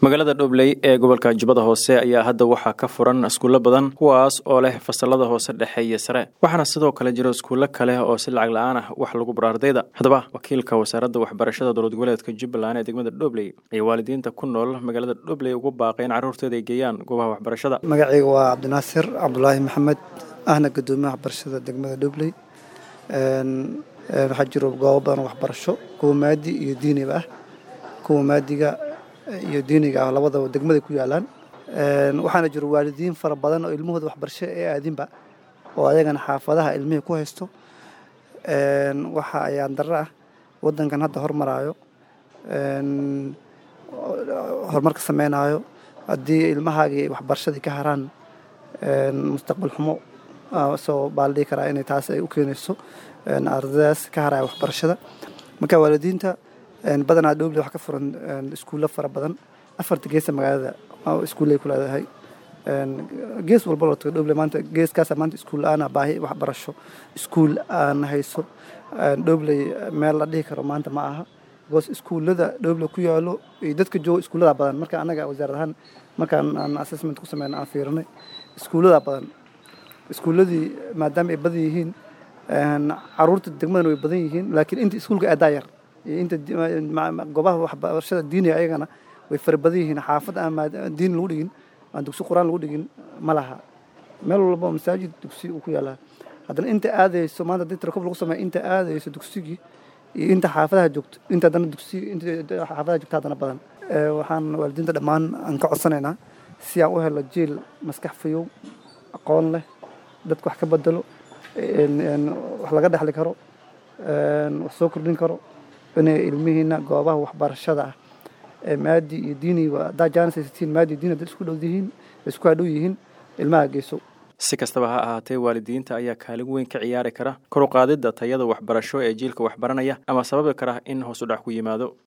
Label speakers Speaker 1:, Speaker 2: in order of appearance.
Speaker 1: magaalada dhobley ee gobolka jubbada hoose ayaa hadda waxaa ka furan iskuulo badan kuwaas oo leh fasalada hoose dhexe iyo sare waxaana sidoo kale jiro iskuulo kale oo si lacag la-aan ah wax lagu baro ardayda haddaba wakiilka wasaaradda waxbarashada dowlad goboleedka jubbaland ee degmada dhobley ayaa waalidiinta ku nool magaalada dhobley ugu baaqay in carruurtooda ay geeyaan goobaha waxbarashada
Speaker 2: magacayga waa cabdinaasir cabdulaahi maxamed ahna gudoomiyaha waxbarashada degmada dhobley waxaa jiro goobo badan waxbarasho kuwa maadi iyo diiniba ah kuwa maadiga iyo diiniga ah labadaba degmaday ku yaalaan waxaana jiro waalidiin fara badan oo ilmahooda waxbarasho ee aadinba oo ayagana xaafadaha ilmihii ku haysto waxa ayaan darro ah waddankan hadda hormaraayo horumarka sameynaayo haddii ilmahaagii waxbarashadii ka haraan mustaqbal xumo soo baa la dhihi karaa inay taas ay u keenayso ardaydaas ka haraya waxbarashada marka waalidiinta badanaa dhoble wax ka furan iskuullo fara badan afarta geesa magaalada iskuullay ku leedahay gees walba loo tago dhoble maanta geeskaasa maanta iskuul la-aana baahi waxbarasho iskuul aan hayso dhobley meel la dhihi karo maanta ma aha because iskuullada dhoble ku yaalo iyo dadka jooga iskuullada badan marka annaga wasaarad ahaan markaan aan assessment ku sameyna aan fiirinay iskuullada badan iskuulladii maadaama ay badan yihiin caruurta degmadana way badan yihiin laakiin inta iskuulka aadaa yar iyo inta goobaha waxbarashada diiniga ayagana way fara badan yihiin xaafad aan diin lagu dhigin aan dugsi qur-aan lagu dhigin ma laha meel walba masaajid dugsi uu ku yaalaa haddana inta aadayso maanta haddii tirakob lagu sameeyo inta aadayso dugsigii iyo inta xaafadaha joogto inta haddana dugsi inta xaafadaha joogto haddana badan waxaan waalidiinta dhammaan aan ka codsanaynaa si aan u helo jiil maskax fayow aqoon leh dadka wax ka bedelo wax laga dhexli karo wax soo kordhin karo inay ilmihiina goobaha waxbarashada ah ee maadi iyo diiniga haddaa jaanis haysatiin maadi diin hadday isku dhow yihiin isku hadhow yihiin ilmaha geyso
Speaker 1: si kastaba ha ahaatee waalidiinta ayaa kaalin weyn ka ciyaari kara kor u qaadidda tayada waxbarasho ee jiilka waxbaranaya ama sababi kara in hoos u dhac ku yimaado